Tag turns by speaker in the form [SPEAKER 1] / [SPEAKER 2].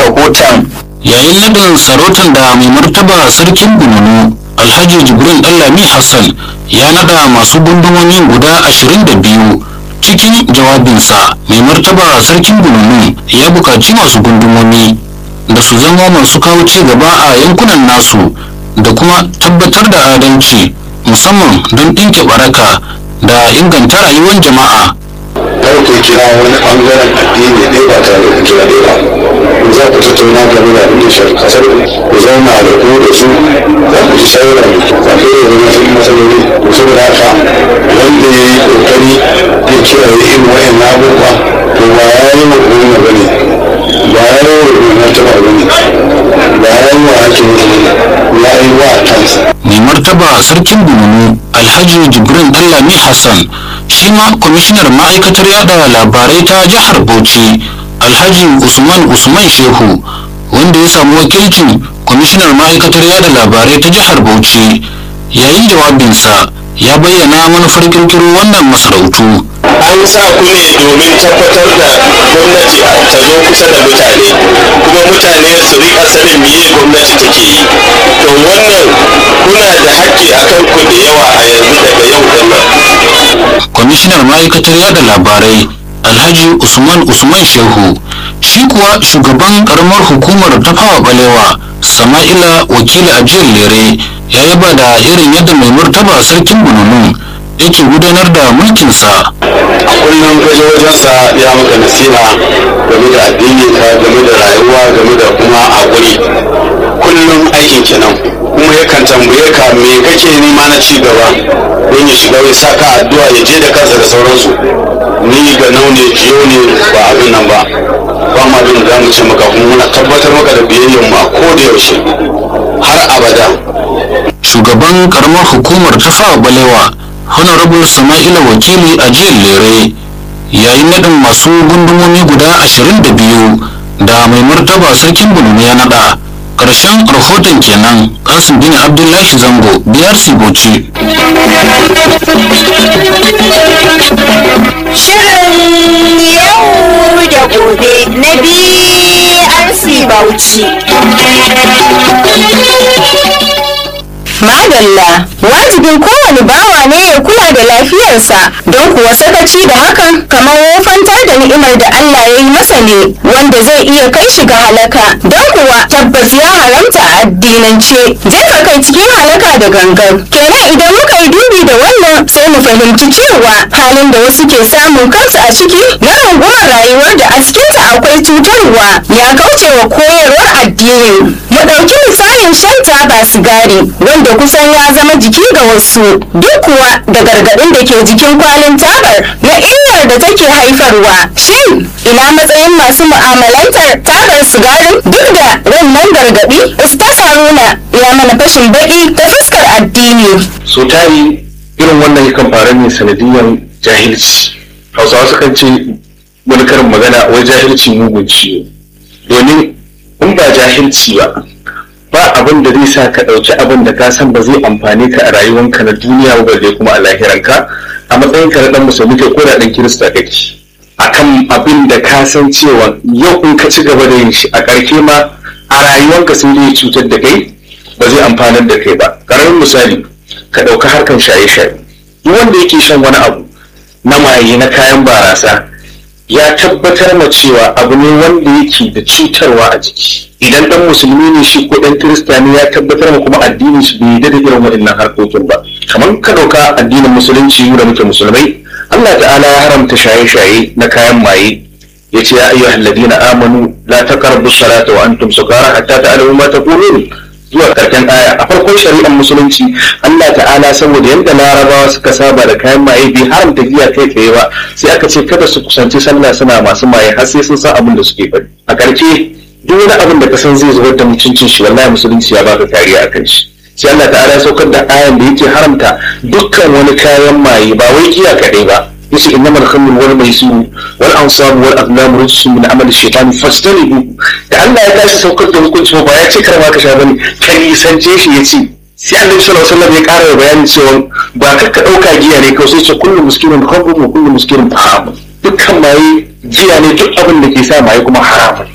[SPEAKER 1] rahoton
[SPEAKER 2] yayin nadin sarautar da mai martaba sarkin bununu alhaji jibrin dallami hassan ya nada masu gundumomi guda 22 cikin jawabinsa mai martaba sarkin bununu ya buƙaci masu gundumomi da su zama masu kawo ci gaba a yankunan nasu da kuma tabbatar da adalci musamman don ɗinke baraka da inganta rayuwar jama'a
[SPEAKER 3] kar ku kira wani bangaren addini ɗaya ba tare da kira ɗaya ba in za ku tattauna game da abin da shafi kasar ku zauna da ku da su za ku ji shawarar za ku yi wani wasu matsaloli to saboda haka wanda ya yi kokari ya kira ya irin wayan abubuwa to ba ya yi wa gwamna ba ne ba ya yi wa gwamnataba ba ne ba ya yi wa hakimi ba ne ya yi wa kansa
[SPEAKER 2] mai martaba sarkin bununu alhaji jibrin dallami hassan shi ma kwamishinar ma'aikatar yada labarai ta jihar bauchi alhaji usman usman shehu wanda ya samu wakilcin kwamishinar ma'aikatar yada labarai ta jihar bauchi yayin jawabinsa ya bayyana manufar kirkiro wannan masarautu
[SPEAKER 3] an sa ku ne domin tabbatar da gwamnati ta zo kusa da mutane kuma mutane su rika sanin meye gwamnati take yi to wannan kuna da haƙƙi akan ku da yawa a yanzu daga yau din nan
[SPEAKER 2] kwamishinar ma'aikatar yada labarai alhaji usman usman shehu shi kuwa shugaban karamar hukumar tafawa balewa sama'ila wakili ajiyar lere ya yaba da irin yadda mai martaba sarkin bununu yake gudanar da mulkinsa
[SPEAKER 3] kullum ka je wajensa ya maka nasiha game da addini ka game da rayuwa game da kuma haƙuri kullum aikin kenan kuma yakan tambaye ka me kake nema na ci gaba don ya shiga ya sa ka addu'a ya je da kansa da sauransu ni ga nau ne jiyo ne ba abin nan ba ba ma abin da mu ce maka kuma muna tabbatar maka da biyayyar mu a koda yaushe har abada
[SPEAKER 2] shugaban karamar hukumar tafawa balewa honorable sama'ila wakili a jiyar lere yayin nadin masu gundumomi guda 22 da mai martaba sarkin bununu ya nada ƙarshen rahoton kenan kasim bin abdullahi zango biyar bauchi
[SPEAKER 4] Shirin yau da gobe na BRC Bauchi. Madalla, wajibin kowane bawa ne ya kula da lafiyarsa don kuwa sakaci da hakan kamar wofantar da ni'imar da Allah ya yi masa ne wanda zai iya kai shi ga halaka don kuwa tabbas ya haramta a addinance jefa kai cikin halaka da gangan kenan idan muka yi dubi da wannan sai mu fahimci cewa halin da wasu ke samun kansu a ciki na rungumar rayuwar da a cikinta akwai cutarwa ya kauce wa koyarwar addini mu ɗauki misalin shan taba sigari wanda kusan ya zama jiki ga wasu duk kuwa da gargaɗin da ke jikin kwalin tabar na illar da take haifarwa shin ina matsayin masu mu'amalantar tabar sigarin duk da wannan gargaɗi ustaz haruna ya mana fashin baƙi ta fuskar addini
[SPEAKER 5] so tari irin wannan yakan faru ne sanadiyan jahilci hausawa sukan ce wani karin magana wai jahilci mugun ciwo domin in ba jahilci ba ba abin da zai sa ka ɗauki abin da ka san ba zai amfane ka a rayuwanka na duniya ba balle kuma a lahiranka a matsayin ka na dan musulmi kai ko da dan kirista kake akan abin da ka san cewa yau in ka ci gaba da yin shi a ƙarshe ma a rayuwanka sai zai cutar da kai ba zai amfanar da kai ba ƙaramin misali ka ɗauka harkan shaye-shaye duk wanda yake shan wani abu na maye na kayan barasa ya tabbatar ma cewa abu ne wanda yake da cutarwa a jiki idan dan musulmi ne shi ko dan kirista ne ya tabbatar ma kuma addinin shi bai yarda da irin waɗannan harkokin ba kamar ka ɗauka addinin musulunci mu da muke musulmai Allah ta'ala ya haramta shaye-shaye na kayan maye yace ya ayyuhal ladina amanu la taqrabu salata wa antum sukara hatta ta'lamu ma taqulun zuwa karshen aya a farkon shari'ar musulunci Allah ta'ala saboda yadda larabawa suka saba da kayan maye bai haramta giya kai tsaye ba sai aka ce kada su kusanci sallah suna masu maye har sai sun san abin da suke faɗi a ƙarshe duk wani abin da ka san zai zubar da mutuncin shi wallahi musulunci ya baka kariya akan shi sai Allah ta'ala ya saukar da ayan da yake haramta dukkan wani kayan maye ba wai giya kaɗai ba yace innamal khamru wal maisir wal ansab wal azlam rijsun min amali shaytan fastanibu da Allah ya tashi saukar da hukunci ba ya ce kar ma ka sha bane ka nisance shi yace sai Annabi sallallahu alaihi wasallam ya ƙara bayani cewa ba ka ka dauka giya ne kawai sai ce kullu muskirin khamru wa kullu muskirin haram dukkan maye giya ne duk abin da ke sa maye kuma haramun